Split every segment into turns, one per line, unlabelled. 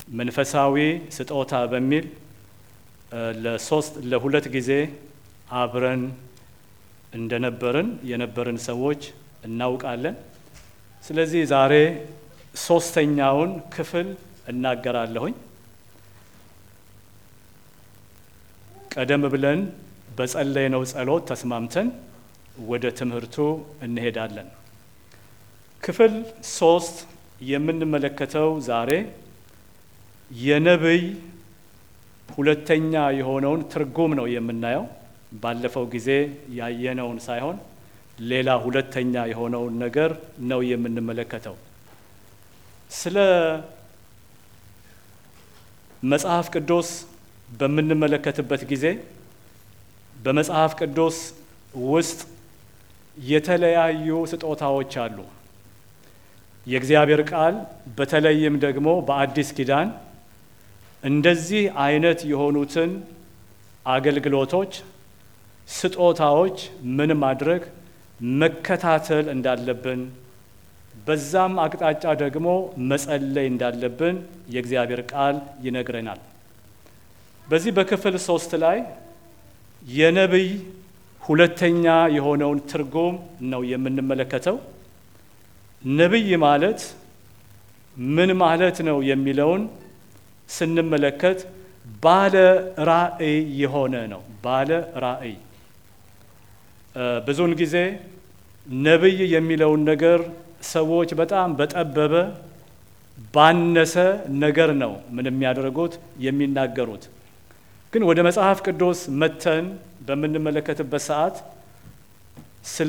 መንፈሳዊ ስጦታ በሚል ለሶስት ለሁለት ጊዜ አብረን እንደነበርን የነበርን ሰዎች እናውቃለን። ስለዚህ ዛሬ ሶስተኛውን ክፍል እናገራለሁኝ። ቀደም ብለን በጸለይነው ጸሎት ተስማምተን ወደ ትምህርቱ እንሄዳለን። ክፍል ሶስት የምንመለከተው ዛሬ የነቢይ ሁለተኛ የሆነውን ትርጉም ነው የምናየው። ባለፈው ጊዜ ያየነውን ሳይሆን ሌላ ሁለተኛ የሆነውን ነገር ነው የምንመለከተው። ስለ መጽሐፍ ቅዱስ በምንመለከትበት ጊዜ በመጽሐፍ ቅዱስ ውስጥ የተለያዩ ስጦታዎች አሉ። የእግዚአብሔር ቃል በተለይም ደግሞ በአዲስ ኪዳን እንደዚህ አይነት የሆኑትን አገልግሎቶች፣ ስጦታዎች ምን ማድረግ መከታተል እንዳለብን በዛም አቅጣጫ ደግሞ መጸለይ እንዳለብን የእግዚአብሔር ቃል ይነግረናል። በዚህ በክፍል ሶስት ላይ የነቢይ ሁለተኛ የሆነውን ትርጉም ነው የምንመለከተው። ነቢይ ማለት ምን ማለት ነው የሚለውን ስንመለከት ባለ ራእይ የሆነ ነው። ባለ ራእይ ብዙውን ጊዜ ነቢይ የሚለውን ነገር ሰዎች በጣም በጠበበ ባነሰ ነገር ነው ምን የሚያደርጉት የሚናገሩት። ግን ወደ መጽሐፍ ቅዱስ መተን በምንመለከትበት ሰዓት ስለ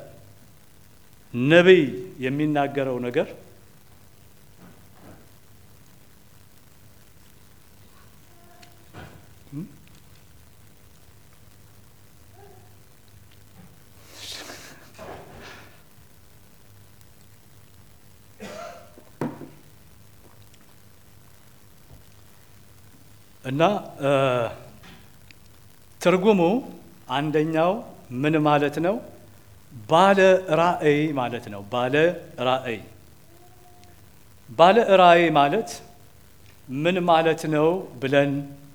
ነቢይ የሚናገረው ነገር እና ትርጉሙ አንደኛው ምን ማለት ነው? ባለ ራእይ ማለት ነው። ባለ ራእይ ባለ ራእይ ማለት ምን ማለት ነው ብለን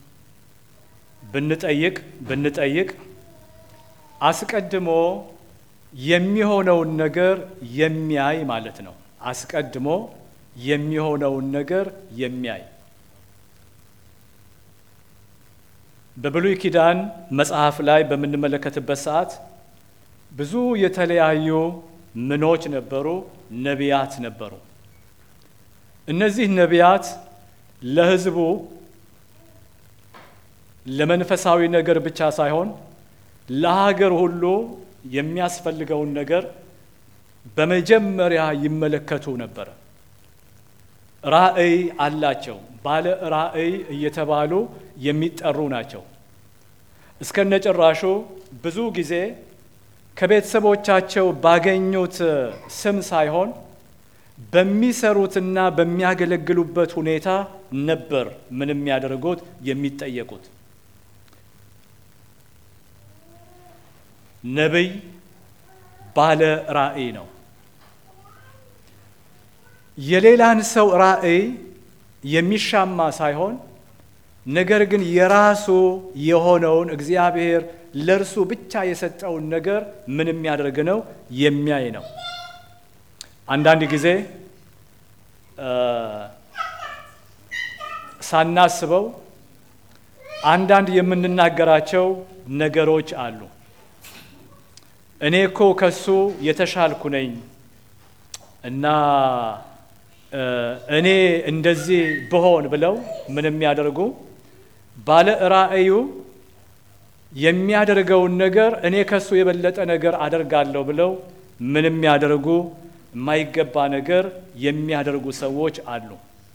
ብንጠይቅ ብንጠይቅ አስቀድሞ የሚሆነውን ነገር የሚያይ ማለት ነው። አስቀድሞ የሚሆነውን ነገር የሚያይ በብሉይ ኪዳን መጽሐፍ ላይ በምንመለከትበት ሰዓት ብዙ የተለያዩ ምኖች ነበሩ፣ ነቢያት ነበሩ። እነዚህ ነቢያት ለሕዝቡ ለመንፈሳዊ ነገር ብቻ ሳይሆን ለሀገር ሁሉ የሚያስፈልገውን ነገር በመጀመሪያ ይመለከቱ ነበረ። ራእይ አላቸው። ባለ ራእይ እየተባሉ የሚጠሩ ናቸው። እስከነጭራሹ ብዙ ጊዜ ከቤተሰቦቻቸው ባገኙት ስም ሳይሆን በሚሰሩትና በሚያገለግሉበት ሁኔታ ነበር ምን የሚያደርጉት የሚጠየቁት። ነቢይ ባለ ራእይ ነው። የሌላን ሰው ራእይ የሚሻማ ሳይሆን ነገር ግን የራሱ የሆነውን እግዚአብሔር ለእርሱ ብቻ የሰጠውን ነገር ምን የሚያደርግ ነው የሚያይ ነው። አንዳንድ ጊዜ ሳናስበው አንዳንድ የምንናገራቸው ነገሮች አሉ። እኔ እኮ ከሱ የተሻልኩ ነኝ እና እኔ እንደዚህ ብሆን ብለው ምን የሚያደርጉ ባለ ራእዩ የሚያደርገውን ነገር እኔ ከሱ የበለጠ ነገር አደርጋለሁ ብለው ምን የሚያደርጉ የማይገባ ነገር የሚያደርጉ ሰዎች አሉ።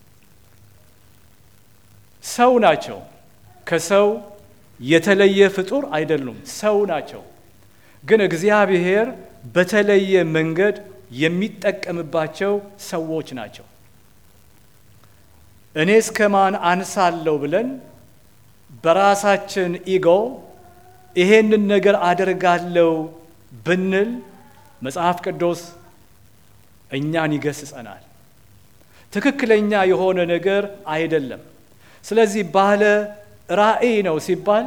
ሰው ናቸው። ከሰው የተለየ ፍጡር አይደሉም። ሰው ናቸው። ግን እግዚአብሔር በተለየ መንገድ የሚጠቀምባቸው ሰዎች ናቸው። እኔ እስከ ማን አንሳለሁ ብለን በራሳችን ኢጎ ይሄንን ነገር አደርጋለሁ ብንል መጽሐፍ ቅዱስ እኛን ይገስጸናል። ትክክለኛ የሆነ ነገር አይደለም። ስለዚህ ባለ ራእይ ነው ሲባል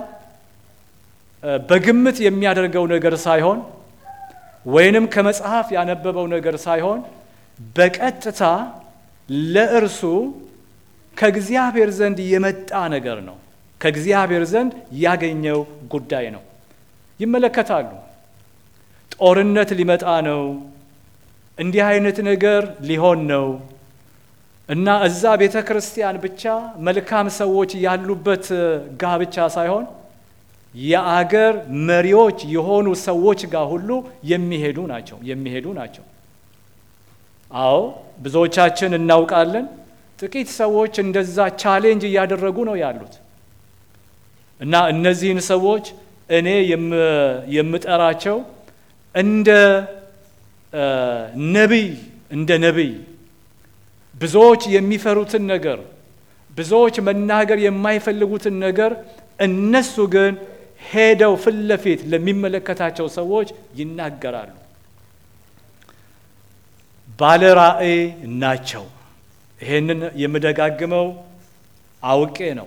በግምት የሚያደርገው ነገር ሳይሆን ወይንም ከመጽሐፍ ያነበበው ነገር ሳይሆን በቀጥታ ለእርሱ ከእግዚአብሔር ዘንድ የመጣ ነገር ነው። ከእግዚአብሔር ዘንድ ያገኘው ጉዳይ ነው። ይመለከታሉ። ጦርነት ሊመጣ ነው፣ እንዲህ አይነት ነገር ሊሆን ነው እና እዛ ቤተ ክርስቲያን ብቻ መልካም ሰዎች ያሉበት ጋብቻ ሳይሆን የአገር መሪዎች የሆኑ ሰዎች ጋር ሁሉ የሚሄዱ ናቸው የሚሄዱ ናቸው። አዎ ብዙዎቻችን እናውቃለን። ጥቂት ሰዎች እንደዛ ቻሌንጅ እያደረጉ ነው ያሉት እና እነዚህን ሰዎች እኔ የምጠራቸው እንደ ነቢይ እንደ ነቢይ ብዙዎች የሚፈሩትን ነገር ብዙዎች መናገር የማይፈልጉትን ነገር እነሱ ግን ሄደው ፊት ለፊት ለሚመለከታቸው ሰዎች ይናገራሉ። ባለ ራእይ ናቸው። ይሄንን የምደጋግመው አውቄ ነው።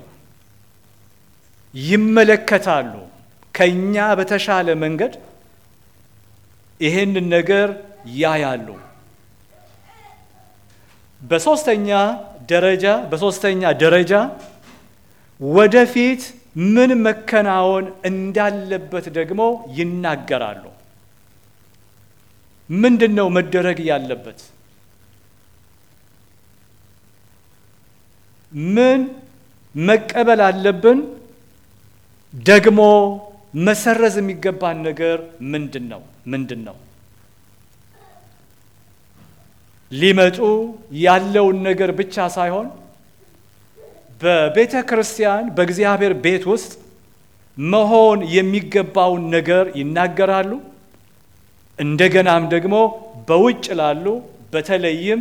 ይመለከታሉ። ከኛ በተሻለ መንገድ ይሄንን ነገር ያያሉ። በሶስተኛ ደረጃ በሶስተኛ ደረጃ ወደፊት ምን መከናወን እንዳለበት ደግሞ ይናገራሉ። ምንድን ነው መደረግ ያለበት? ምን መቀበል አለብን? ደግሞ መሰረዝ የሚገባን ነገር ምንድን ነው? ምንድን ነው? ሊመጡ ያለውን ነገር ብቻ ሳይሆን በቤተ ክርስቲያን በእግዚአብሔር ቤት ውስጥ መሆን የሚገባውን ነገር ይናገራሉ። እንደገናም ደግሞ በውጭ ላሉ በተለይም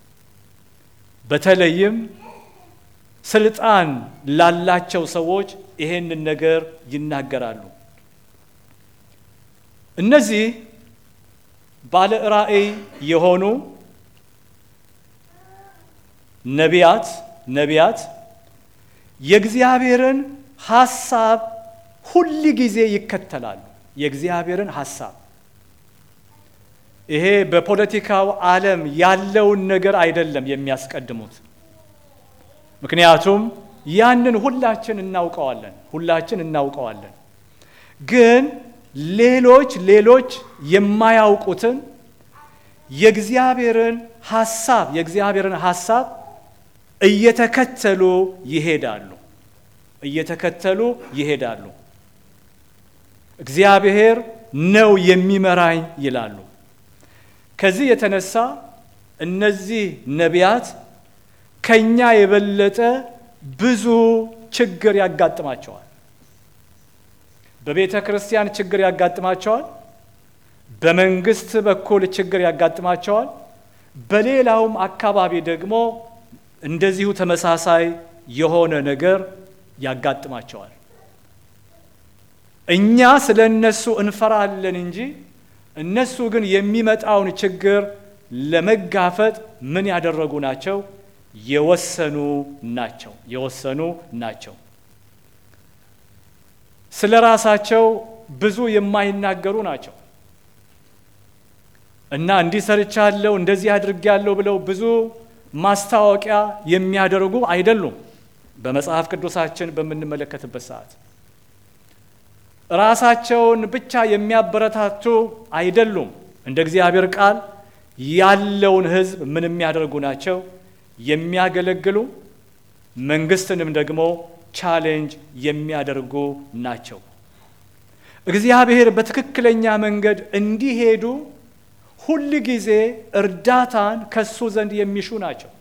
በተለይም ስልጣን ላላቸው ሰዎች ይሄንን ነገር ይናገራሉ። እነዚህ ባለ ራእይ የሆኑ ነቢያት ነቢያት የእግዚአብሔርን ሐሳብ ሁል ጊዜ ይከተላሉ። የእግዚአብሔርን ሐሳብ ይሄ በፖለቲካው ዓለም ያለውን ነገር አይደለም የሚያስቀድሙት። ምክንያቱም ያንን ሁላችን እናውቀዋለን ሁላችን እናውቀዋለን። ግን ሌሎች ሌሎች የማያውቁትን የእግዚአብሔርን ሐሳብ የእግዚአብሔርን ሐሳብ እየተከተሉ ይሄዳሉ እየተከተሉ ይሄዳሉ። እግዚአብሔር ነው የሚመራኝ ይላሉ። ከዚህ የተነሳ እነዚህ ነቢያት ከኛ የበለጠ ብዙ ችግር ያጋጥማቸዋል። በቤተ ክርስቲያን ችግር ያጋጥማቸዋል። በመንግስት በኩል ችግር ያጋጥማቸዋል። በሌላውም አካባቢ ደግሞ እንደዚሁ ተመሳሳይ የሆነ ነገር ያጋጥማቸዋል። እኛ ስለ እነሱ እንፈራለን እንጂ እነሱ ግን የሚመጣውን ችግር ለመጋፈጥ ምን ያደረጉ ናቸው? የወሰኑ ናቸው። የወሰኑ ናቸው። ስለ ራሳቸው ብዙ የማይናገሩ ናቸው እና እንዲህ ሰርቻለሁ፣ እንደዚህ አድርጌያለሁ ብለው ብዙ ማስታወቂያ የሚያደርጉ አይደሉም። በመጽሐፍ ቅዱሳችን በምንመለከትበት ሰዓት ራሳቸውን ብቻ የሚያበረታቱ አይደሉም። እንደ እግዚአብሔር ቃል ያለውን ሕዝብ ምን የሚያደርጉ ናቸው? የሚያገለግሉ መንግስትንም ደግሞ ቻሌንጅ የሚያደርጉ ናቸው። እግዚአብሔር በትክክለኛ መንገድ እንዲሄዱ ሁል ጊዜ እርዳታን ከሱ ዘንድ የሚሹ ናቸው።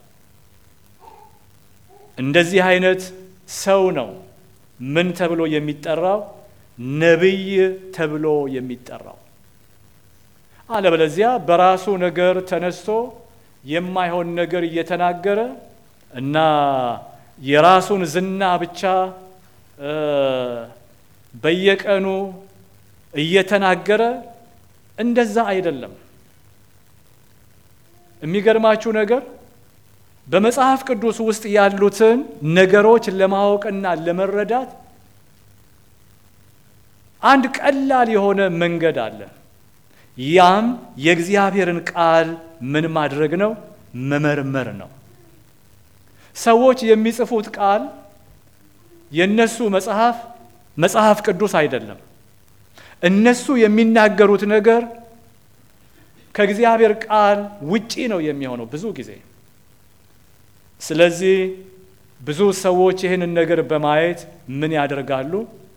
እንደዚህ አይነት ሰው ነው ምን ተብሎ የሚጠራው? ነቢይ ተብሎ የሚጠራው። አለበለዚያ በራሱ ነገር ተነስቶ የማይሆን ነገር እየተናገረ እና የራሱን ዝና ብቻ በየቀኑ እየተናገረ እንደዛ አይደለም። የሚገርማችሁ ነገር በመጽሐፍ ቅዱስ ውስጥ ያሉትን ነገሮች ለማወቅና ለመረዳት አንድ ቀላል የሆነ መንገድ አለ። ያም የእግዚአብሔርን ቃል ምን ማድረግ ነው? መመርመር ነው። ሰዎች የሚጽፉት ቃል የነሱ መጽሐፍ መጽሐፍ ቅዱስ አይደለም። እነሱ የሚናገሩት ነገር ከእግዚአብሔር ቃል ውጪ ነው የሚሆነው ብዙ ጊዜ። ስለዚህ ብዙ ሰዎች ይህንን ነገር በማየት ምን ያደርጋሉ?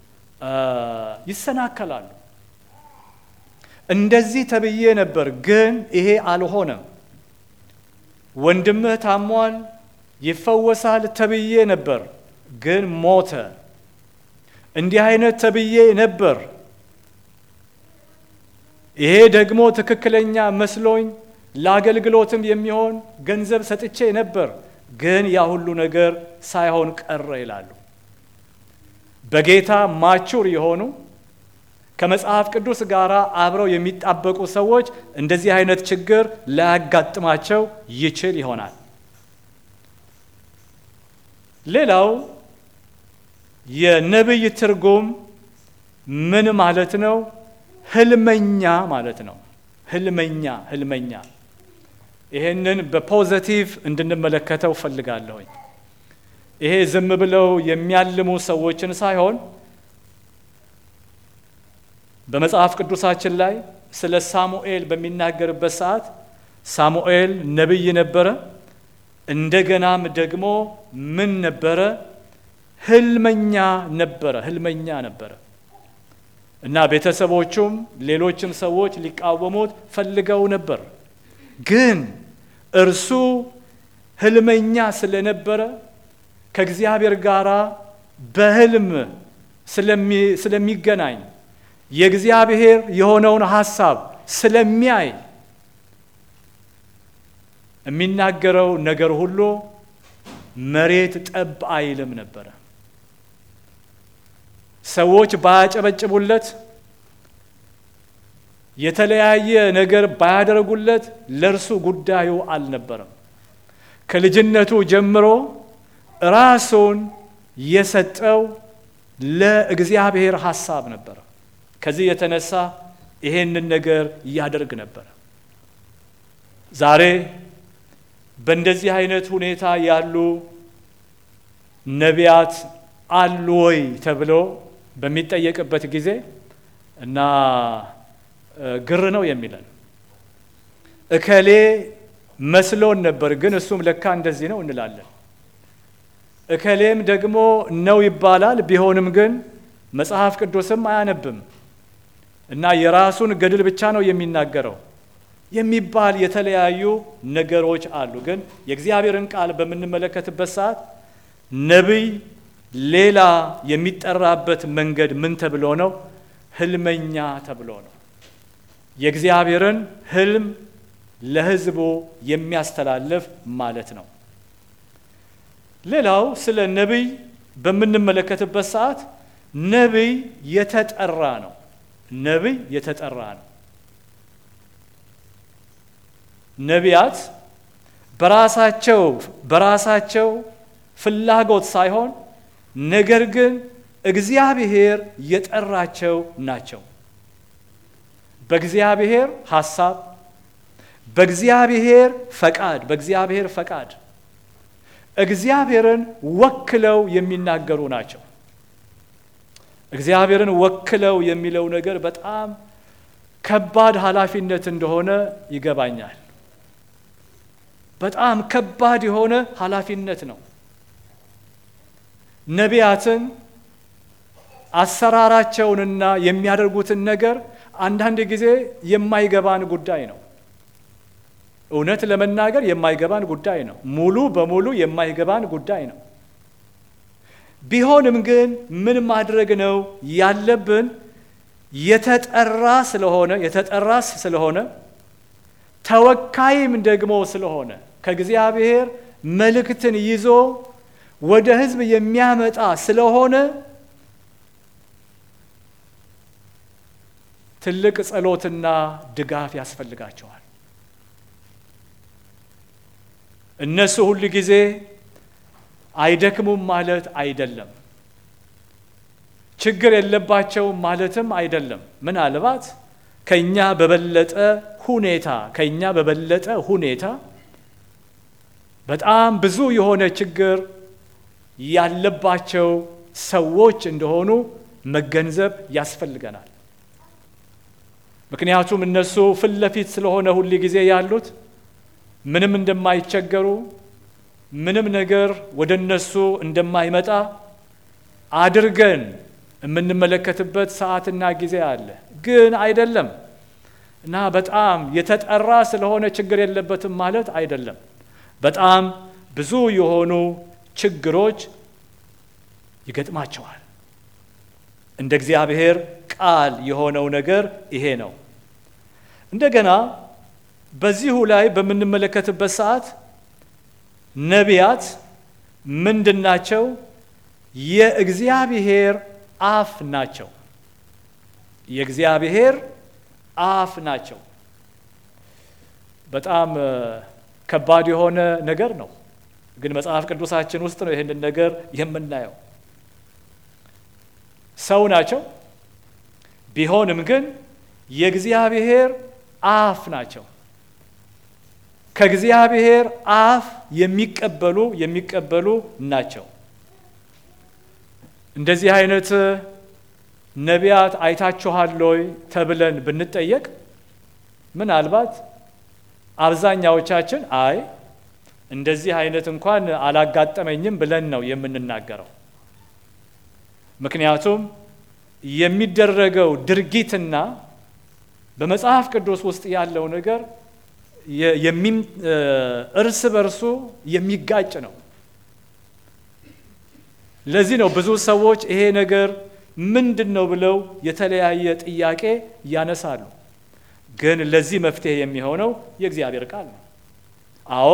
ይሰናከላሉ። እንደዚህ ተብዬ ነበር፣ ግን ይሄ አልሆነም። ወንድምህ ታሟል፣ ይፈወሳል ተብዬ ነበር፣ ግን ሞተ። እንዲህ አይነት ተብዬ ነበር፣ ይሄ ደግሞ ትክክለኛ መስሎኝ ለአገልግሎትም የሚሆን ገንዘብ ሰጥቼ ነበር፣ ግን ያ ሁሉ ነገር ሳይሆን ቀረ ይላሉ። በጌታ ማቹር የሆኑ ከመጽሐፍ ቅዱስ ጋር አብረው የሚጣበቁ ሰዎች እንደዚህ አይነት ችግር ላያጋጥማቸው ይችል ይሆናል። ሌላው የነቢይ ትርጉም ምን ማለት ነው? ህልመኛ ማለት ነው። ህልመኛ ህልመኛ። ይሄንን በፖዘቲቭ እንድንመለከተው ፈልጋለሁኝ። ይሄ ዝም ብለው የሚያልሙ ሰዎችን ሳይሆን በመጽሐፍ ቅዱሳችን ላይ ስለ ሳሙኤል በሚናገርበት ሰዓት ሳሙኤል ነቢይ ነበረ። እንደገናም ደግሞ ምን ነበረ? ህልመኛ ነበረ። ህልመኛ ነበረ እና ቤተሰቦቹም ሌሎችም ሰዎች ሊቃወሙት ፈልገው ነበር። ግን እርሱ ህልመኛ ስለነበረ ከእግዚአብሔር ጋር በህልም ስለሚገናኝ የእግዚአብሔር የሆነውን ሐሳብ ስለሚያይ የሚናገረው ነገር ሁሉ መሬት ጠብ አይልም ነበረ። ሰዎች ባያጨበጭቡለት፣ የተለያየ ነገር ባያደርጉለት ለእርሱ ጉዳዩ አልነበረም። ከልጅነቱ ጀምሮ ራሱን የሰጠው ለእግዚአብሔር ሐሳብ ነበረ። ከዚህ የተነሳ ይሄንን ነገር ያደርግ ነበረ። ዛሬ በእንደዚህ አይነት ሁኔታ ያሉ ነቢያት አሉ ወይ ተብሎ በሚጠየቅበት ጊዜ እና ግር ነው የሚለን። እከሌ መስሎን ነበር፣ ግን እሱም ለካ እንደዚህ ነው እንላለን። እከሌም ደግሞ ነው ይባላል። ቢሆንም ግን መጽሐፍ ቅዱስም አያነብም እና የራሱን ገድል ብቻ ነው የሚናገረው የሚባል የተለያዩ ነገሮች አሉ። ግን የእግዚአብሔርን ቃል በምንመለከትበት ሰዓት ነቢይ ሌላ የሚጠራበት መንገድ ምን ተብሎ ነው? ህልመኛ ተብሎ ነው። የእግዚአብሔርን ህልም ለሕዝቡ የሚያስተላልፍ ማለት ነው። ሌላው ስለ ነቢይ በምንመለከትበት ሰዓት ነቢይ የተጠራ ነው። ነቢይ የተጠራ ነው። ነቢያት በራሳቸው በራሳቸው ፍላጎት ሳይሆን ነገር ግን እግዚአብሔር የጠራቸው ናቸው። በእግዚአብሔር ሐሳብ፣ በእግዚአብሔር ፈቃድ በእግዚአብሔር ፈቃድ እግዚአብሔርን ወክለው የሚናገሩ ናቸው። እግዚአብሔርን ወክለው የሚለው ነገር በጣም ከባድ ኃላፊነት እንደሆነ ይገባኛል። በጣም ከባድ የሆነ ኃላፊነት ነው። ነቢያትን አሰራራቸውንና የሚያደርጉትን ነገር አንዳንድ ጊዜ የማይገባን ጉዳይ ነው። እውነት ለመናገር የማይገባን ጉዳይ ነው። ሙሉ በሙሉ የማይገባን ጉዳይ ነው። ቢሆንም ግን ምን ማድረግ ነው ያለብን? የተጠራ ስለሆነ የተጠራ ስለሆነ ተወካይም ደግሞ ስለሆነ ከእግዚአብሔር መልእክትን ይዞ ወደ ሕዝብ የሚያመጣ ስለሆነ ትልቅ ጸሎትና ድጋፍ ያስፈልጋቸዋል። እነሱ ሁል ጊዜ አይደክሙም ማለት አይደለም። ችግር የለባቸውም ማለትም አይደለም። ምናልባት ከኛ በበለጠ ሁኔታ ከኛ በበለጠ ሁኔታ በጣም ብዙ የሆነ ችግር ያለባቸው ሰዎች እንደሆኑ መገንዘብ ያስፈልገናል። ምክንያቱም እነሱ ፊት ለፊት ስለሆነ ሁል ጊዜ ያሉት ምንም እንደማይቸገሩ ምንም ነገር ወደ እነሱ እንደማይመጣ አድርገን የምንመለከትበት ሰዓትና ጊዜ አለ። ግን አይደለም እና በጣም የተጠራ ስለሆነ ችግር የለበትም ማለት አይደለም። በጣም ብዙ የሆኑ ችግሮች ይገጥማቸዋል። እንደ እግዚአብሔር ቃል የሆነው ነገር ይሄ ነው። እንደገና በዚሁ ላይ በምንመለከትበት ሰዓት ነቢያት ምንድን ናቸው? የእግዚአብሔር አፍ ናቸው። የእግዚአብሔር አፍ ናቸው። በጣም ከባድ የሆነ ነገር ነው። ግን መጽሐፍ ቅዱሳችን ውስጥ ነው ይህንን ነገር የምናየው። ሰው ናቸው። ቢሆንም ግን የእግዚአብሔር አፍ ናቸው። ከእግዚአብሔር አፍ የሚቀበሉ የሚቀበሉ ናቸው። እንደዚህ አይነት ነቢያት አይታችኋል ወይ ተብለን ብንጠየቅ ምናልባት አብዛኛዎቻችን አይ እንደዚህ አይነት እንኳን አላጋጠመኝም ብለን ነው የምንናገረው። ምክንያቱም የሚደረገው ድርጊትና በመጽሐፍ ቅዱስ ውስጥ ያለው ነገር እርስ በርሱ የሚጋጭ ነው። ለዚህ ነው ብዙ ሰዎች ይሄ ነገር ምንድን ነው ብለው የተለያየ ጥያቄ ያነሳሉ። ግን ለዚህ መፍትሄ የሚሆነው የእግዚአብሔር ቃል ነው። አዎ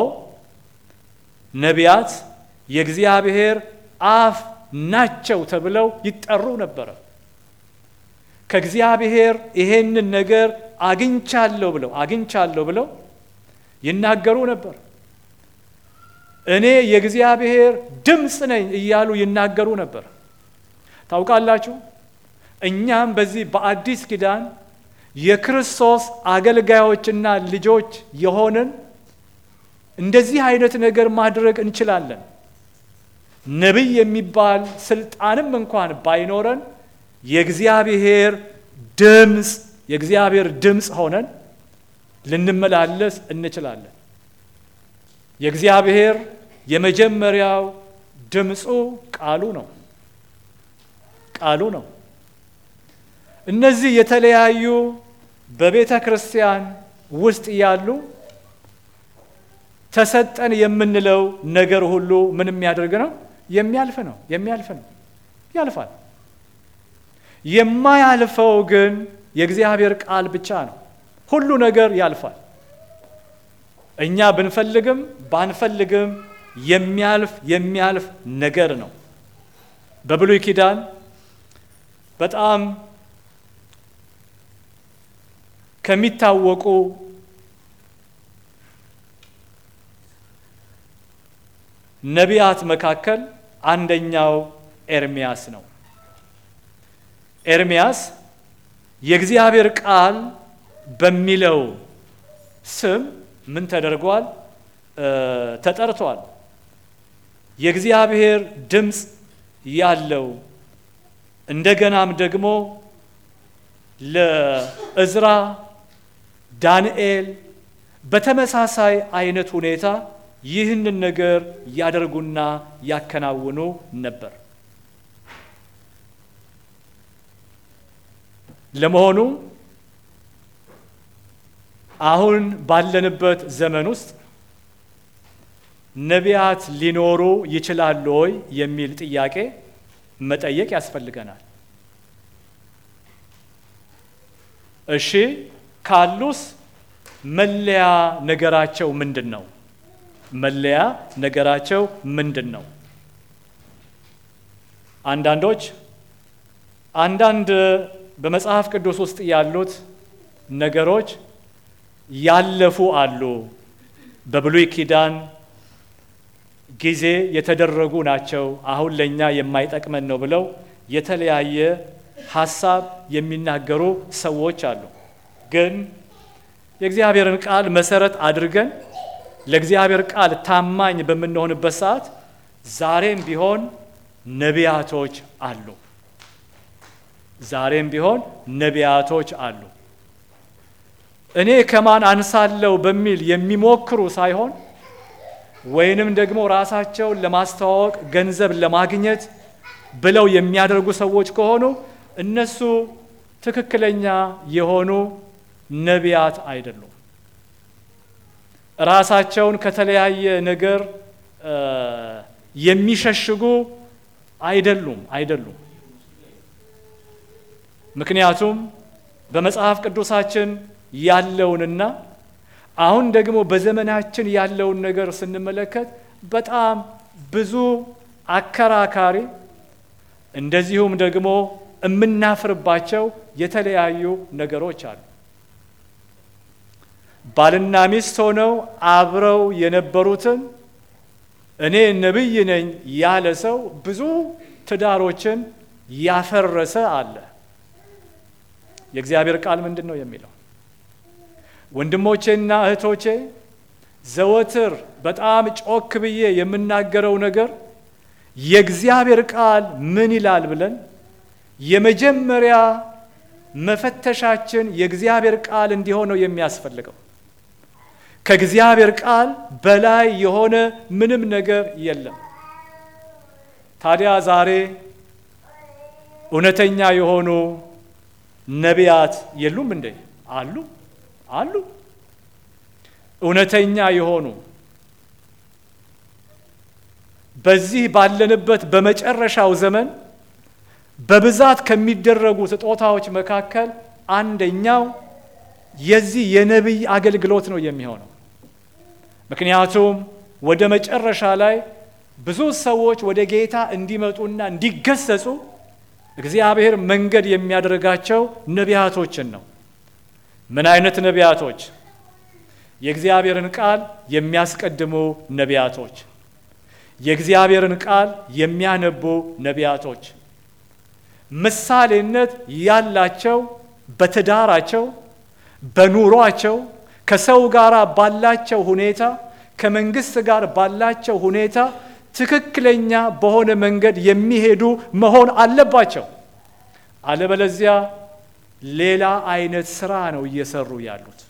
ነቢያት የእግዚአብሔር አፍ ናቸው ተብለው ይጠሩ ነበረ። ከእግዚአብሔር ይሄንን ነገር አግኝቻለሁ ብለው አግኝቻለሁ ብለው ይናገሩ ነበር። እኔ የእግዚአብሔር ድምፅ ነኝ እያሉ ይናገሩ ነበር። ታውቃላችሁ፣ እኛም በዚህ በአዲስ ኪዳን የክርስቶስ አገልጋዮችና ልጆች የሆንን እንደዚህ አይነት ነገር ማድረግ እንችላለን። ነቢይ የሚባል ስልጣንም እንኳን ባይኖረን የእግዚአብሔር ድምፅ የእግዚአብሔር ድምፅ ሆነን ልንመላለስ እንችላለን። የእግዚአብሔር የመጀመሪያው ድምፁ ቃሉ ነው ቃሉ ነው። እነዚህ የተለያዩ በቤተ ክርስቲያን ውስጥ ያሉ ተሰጠን የምንለው ነገር ሁሉ ምን የሚያደርግ ነው? የሚያልፍ ነው። የሚያልፍ ነው። ያልፋል። የማያልፈው ግን የእግዚአብሔር ቃል ብቻ ነው። ሁሉ ነገር ያልፋል። እኛ ብንፈልግም ባንፈልግም የሚያልፍ የሚያልፍ ነገር ነው። በብሉይ ኪዳን በጣም ከሚታወቁ ነቢያት መካከል አንደኛው ኤርሚያስ ነው። ኤርሚያስ የእግዚአብሔር ቃል በሚለው ስም ምን ተደርጓል? ተጠርቷል። የእግዚአብሔር ድምፅ ያለው እንደገናም ደግሞ ለእዝራ ዳንኤል በተመሳሳይ አይነት ሁኔታ ይህንን ነገር ያደርጉና ያከናውኑ ነበር። ለመሆኑ አሁን ባለንበት ዘመን ውስጥ ነቢያት ሊኖሩ ይችላሉ ወይ የሚል ጥያቄ መጠየቅ ያስፈልገናል። እሺ ካሉስ መለያ ነገራቸው ምንድን ነው? መለያ ነገራቸው ምንድን ነው? አንዳንዶች አንዳንድ በመጽሐፍ ቅዱስ ውስጥ ያሉት ነገሮች ያለፉ አሉ። በብሉይ ኪዳን ጊዜ የተደረጉ ናቸው፣ አሁን ለእኛ የማይጠቅመን ነው ብለው የተለያየ ሀሳብ የሚናገሩ ሰዎች አሉ። ግን የእግዚአብሔርን ቃል መሰረት አድርገን ለእግዚአብሔር ቃል ታማኝ በምንሆንበት ሰዓት ዛሬም ቢሆን ነቢያቶች አሉ። ዛሬም ቢሆን ነቢያቶች አሉ። እኔ ከማን አንሳለው በሚል የሚሞክሩ ሳይሆን ወይንም ደግሞ ራሳቸውን ለማስተዋወቅ ገንዘብ ለማግኘት ብለው የሚያደርጉ ሰዎች ከሆኑ እነሱ ትክክለኛ የሆኑ ነቢያት አይደሉም። ራሳቸውን ከተለያየ ነገር የሚሸሽጉ አይደሉም አይደሉም። ምክንያቱም በመጽሐፍ ቅዱሳችን ያለውንና አሁን ደግሞ በዘመናችን ያለውን ነገር ስንመለከት በጣም ብዙ አከራካሪ እንደዚሁም ደግሞ የምናፍርባቸው የተለያዩ ነገሮች አሉ። ባልና ሚስት ሆነው አብረው የነበሩትን እኔ ነቢይ ነኝ ያለ ሰው ብዙ ትዳሮችን ያፈረሰ አለ። የእግዚአብሔር ቃል ምንድን ነው የሚለው? ወንድሞቼና እህቶቼ ዘወትር በጣም ጮክ ብዬ የምናገረው ነገር የእግዚአብሔር ቃል ምን ይላል ብለን የመጀመሪያ መፈተሻችን የእግዚአብሔር ቃል እንዲሆን ነው የሚያስፈልገው። ከእግዚአብሔር ቃል በላይ የሆነ ምንም ነገር የለም። ታዲያ ዛሬ እውነተኛ የሆኑ ነቢያት የሉም እንዴ? አሉ አሉ። እውነተኛ የሆኑ በዚህ ባለንበት በመጨረሻው ዘመን በብዛት ከሚደረጉ ስጦታዎች መካከል አንደኛው የዚህ የነቢይ አገልግሎት ነው የሚሆነው። ምክንያቱም ወደ መጨረሻ ላይ ብዙ ሰዎች ወደ ጌታ እንዲመጡና እንዲገሰጹ እግዚአብሔር መንገድ የሚያደርጋቸው ነቢያቶችን ነው። ምን አይነት ነቢያቶች? የእግዚአብሔርን ቃል የሚያስቀድሙ ነቢያቶች፣ የእግዚአብሔርን ቃል የሚያነቡ ነቢያቶች፣ ምሳሌነት ያላቸው በትዳራቸው፣ በኑሯቸው፣ ከሰው ጋር ባላቸው ሁኔታ፣ ከመንግስት ጋር ባላቸው ሁኔታ ትክክለኛ በሆነ መንገድ የሚሄዱ መሆን አለባቸው። አለበለዚያ ሌላ አይነት ስራ ነው እየሰሩ ያሉት።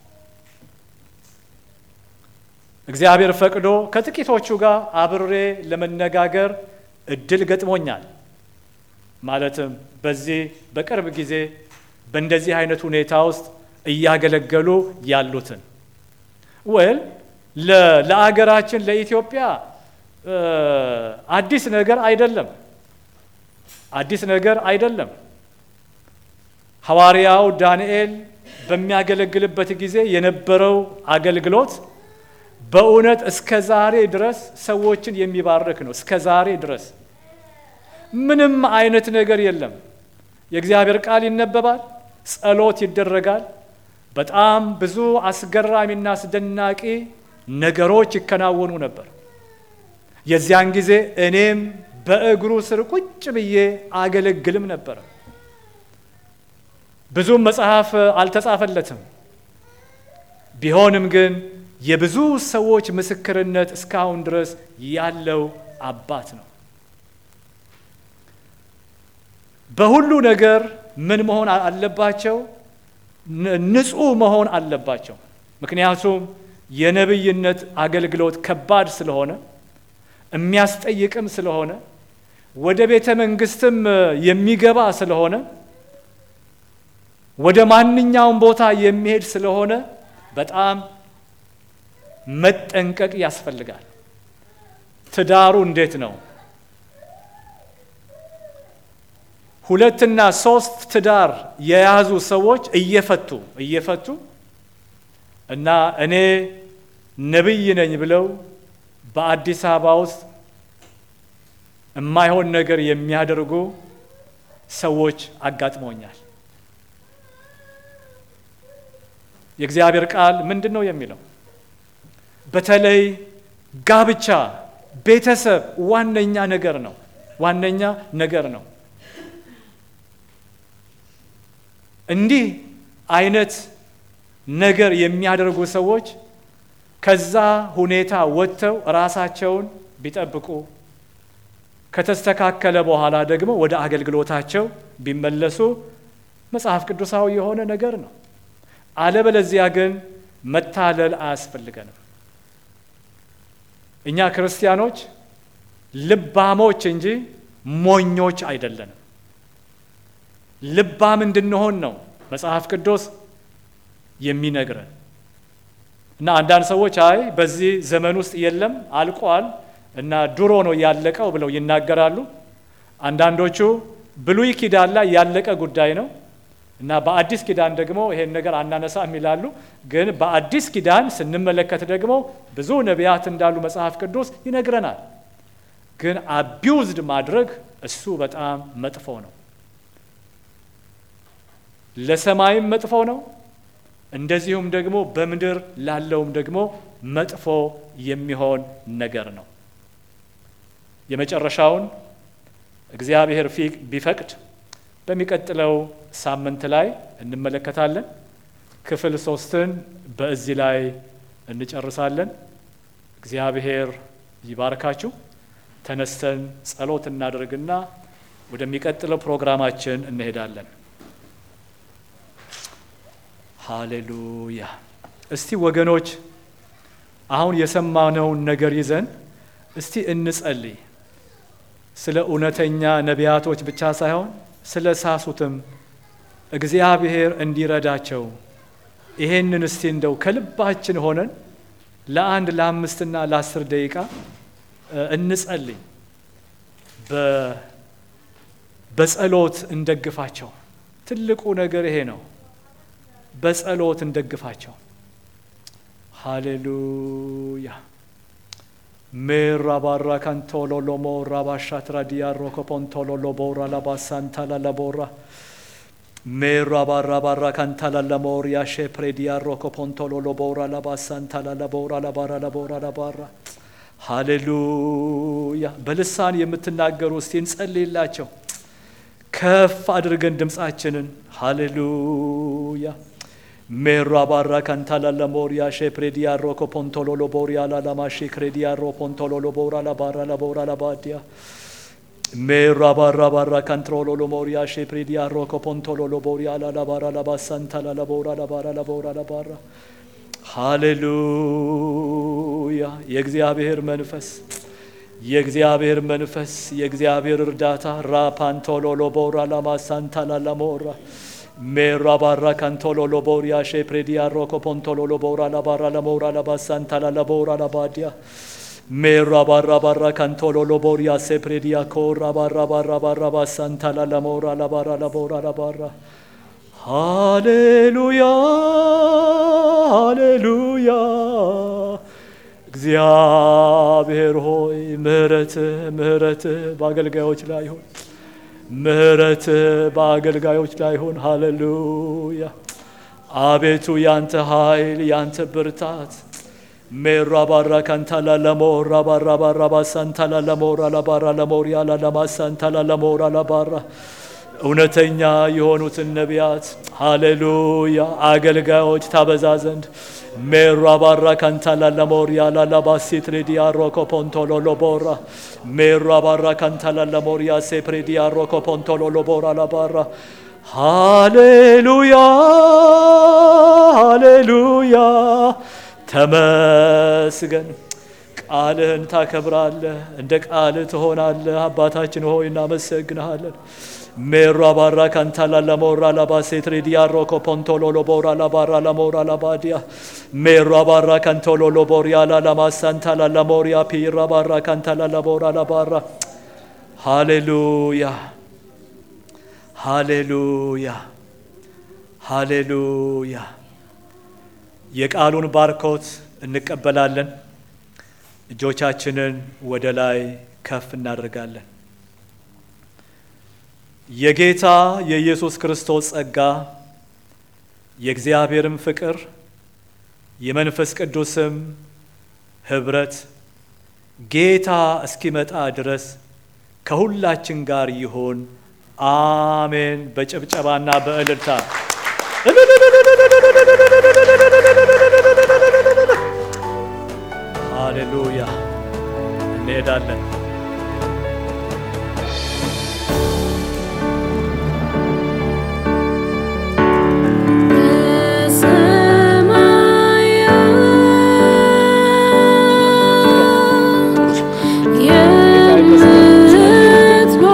እግዚአብሔር ፈቅዶ ከጥቂቶቹ ጋር አብሬ ለመነጋገር እድል ገጥሞኛል። ማለትም በዚህ በቅርብ ጊዜ በእንደዚህ አይነት ሁኔታ ውስጥ እያገለገሉ ያሉትን ወል ለአገራችን ለኢትዮጵያ አዲስ ነገር አይደለም። አዲስ ነገር አይደለም። ሐዋርያው ዳንኤል በሚያገለግልበት ጊዜ የነበረው አገልግሎት በእውነት እስከ ዛሬ ድረስ ሰዎችን የሚባርክ ነው። እስከ ዛሬ ድረስ ምንም አይነት ነገር የለም። የእግዚአብሔር ቃል ይነበባል፣ ጸሎት ይደረጋል። በጣም ብዙ አስገራሚና አስደናቂ ነገሮች ይከናወኑ ነበር። የዚያን ጊዜ እኔም በእግሩ ስር ቁጭ ብዬ አገለግልም ነበረ። ብዙም መጽሐፍ አልተጻፈለትም። ቢሆንም ግን የብዙ ሰዎች ምስክርነት እስካሁን ድረስ ያለው አባት ነው። በሁሉ ነገር ምን መሆን አለባቸው? ንጹሕ መሆን አለባቸው። ምክንያቱም የነቢይነት አገልግሎት ከባድ ስለሆነ የሚያስጠይቅም ስለሆነ ወደ ቤተ መንግስትም የሚገባ ስለሆነ ወደ ማንኛውም ቦታ የሚሄድ ስለሆነ በጣም መጠንቀቅ ያስፈልጋል። ትዳሩ እንዴት ነው? ሁለትና ሶስት ትዳር የያዙ ሰዎች እየፈቱ እየፈቱ እና እኔ ነቢይ ነኝ ብለው በአዲስ አበባ ውስጥ የማይሆን ነገር የሚያደርጉ ሰዎች አጋጥመውኛል። የእግዚአብሔር ቃል ምንድን ነው የሚለው? በተለይ ጋብቻ ቤተሰብ ዋነኛ ነገር ነው። ዋነኛ ነገር ነው። እንዲህ አይነት ነገር የሚያደርጉ ሰዎች ከዛ ሁኔታ ወጥተው ራሳቸውን ቢጠብቁ ከተስተካከለ በኋላ ደግሞ ወደ አገልግሎታቸው ቢመለሱ መጽሐፍ ቅዱሳዊ የሆነ ነገር ነው። አለበለዚያ ግን መታለል አያስፈልገንም። እኛ ክርስቲያኖች ልባሞች እንጂ ሞኞች አይደለንም። ልባም እንድንሆን ነው መጽሐፍ ቅዱስ የሚነግረን እና አንዳንድ ሰዎች አይ በዚህ ዘመን ውስጥ የለም አልቋል እና ድሮ ነው ያለቀው ብለው ይናገራሉ። አንዳንዶቹ ብሉይ ኪዳን ላይ ያለቀ ጉዳይ ነው እና በአዲስ ኪዳን ደግሞ ይሄን ነገር አናነሳም ይላሉ። ግን በአዲስ ኪዳን ስንመለከት ደግሞ ብዙ ነቢያት እንዳሉ መጽሐፍ ቅዱስ ይነግረናል። ግን አቢውዝድ ማድረግ እሱ በጣም መጥፎ ነው። ለሰማይም መጥፎ ነው፣ እንደዚሁም ደግሞ በምድር ላለውም ደግሞ መጥፎ የሚሆን ነገር ነው። የመጨረሻውን እግዚአብሔር ቢፈቅድ በሚቀጥለው ሳምንት ላይ እንመለከታለን። ክፍል ሶስትን በዚህ ላይ እንጨርሳለን። እግዚአብሔር ይባርካችሁ። ተነስተን ጸሎት እናደርግና ወደሚቀጥለው ፕሮግራማችን እንሄዳለን። ሃሌሉያ። እስቲ ወገኖች አሁን የሰማነውን ነገር ይዘን እስቲ እንጸልይ። ስለ እውነተኛ ነቢያቶች ብቻ ሳይሆን ስለ ሳሱትም እግዚአብሔር እንዲረዳቸው ይሄንን እስቲ እንደው ከልባችን ሆነን ለአንድ ለአምስትና ለአስር ደቂቃ እንጸልይ። በጸሎት እንደግፋቸው። ትልቁ ነገር ይሄ ነው። በጸሎት እንደግፋቸው። ሃሌሉያ ሜራ ባራ ካንቶሎሎሞ ራባሻትራ ዲያሮ ኮፖንቶሎሎቦ ራላባሳንታላ ለቦራ ሜራ ባራ ባራ ካንታላ ለሞሪያ ሼፕሬ ዲያሮ ኮፖንቶሎሎቦ ራላባሳንታላ ለቦራ ለባራ ለቦራ ለባራ ሃሌሉያ። በልሳን የምትናገሩ እስቲ እንጸልይላቸው ከፍ አድርገን ድምፃችንን ሃሌሉያ ሜራ ባራ ካንታላ ሞሪያ ሼፕሬዲያ ሮኮ ፖንቶሎሎ ቦሪያ ላላማሺ ክሬዲያ ሮ ፖንቶሎሎ ቦራ ላባራ ላቦራ ላባዲያ ሜራ ባራ ባራ ካንትሮሎሎ ሞሪያ ሼፕሬዲያ ሮኮ ፖንቶሎሎ ቦሪያ ላላባራ ላባሳንታላ ላቦራ ላባራ ላቦራ ላባራ ሃሌሉያ የእግዚአብሔር መንፈስ የእግዚአብሔር መንፈስ የእግዚአብሔር እርዳታ ራፓንቶሎሎ ቦራ ላማሳንታላ ላሞራ ሜራ ባራ ካንቶሎሎ ቦሪያ ሼፕሬዲያ ሮኮ ፖንቶሎሎ ቦራ ላባራ ለሞራ ለባሳንታላ ለቦራ ለባዲያ ሜራ ባራ ባራ ካንቶሎሎ ቦሪያ ሴፕሬዲያ ኮራ ባራ ባራ ባራ ባሳንታላ ለሞራ ለባራ ለቦራ ለባራ ሃሌሉያ ሃሌሉያ እግዚአብሔር ሆይ ምሕረትህ ምሕረትህ በአገልጋዮች ላይ ይሁን። ምሕረት በአገልጋዮች ላይ ይሁን። ሃሌሉያ አቤቱ ያንተ ኃይል ያንተ ብርታት ሜራ ባራ ካንታላ ለሞራ ባራ ባራ ባሳንታላ ለሞራ ለባራ ለሞሪያ ላላማሳንታላ ለሞራ ለባራ እውነተኛ የሆኑትን ነቢያት ሃሌሉያ አገልጋዮች ታበዛ ዘንድ ሜራ ባራ ካንታላ ለሞሪያ ላላባሲት ሬዲያ ሮኮ ፖንቶሎ ሎቦራ ሜራ ባራ ካንታላ ለሞሪያ ሴፕሬዲያ ሮኮ ፖንቶሎ ሎቦራ ላባራ ሃሌሉያ ሃሌሉያ ተመስገን። ቃልህን ታከብራለህ፣ እንደ ቃልህ ትሆናለህ። አባታችን ሆይ እናመሰግንሃለን። ሜራ ባራ ካንታላ ለሞራ ላባሴት ሬዲያ ሮኮ ፖንቶሎ ሎቦራ ላባራ ለሞራ ላባዲያ ሜራ ባራ ካንቶሎ ሎቦሪያ ላላማሳንታላ ለሞሪያ ፒራ ባራ ካንታላ ለቦራ ላባራ ሃሌሉያ ሃሌሉያ ሃሌሉያ። የቃሉን ባርኮት እንቀበላለን። እጆቻችንን ወደ ላይ ከፍ እናደርጋለን። የጌታ የኢየሱስ ክርስቶስ ጸጋ የእግዚአብሔርም ፍቅር የመንፈስ ቅዱስም ኅብረት ጌታ እስኪመጣ ድረስ ከሁላችን ጋር ይሆን። አሜን። በጭብጨባና በእልልታ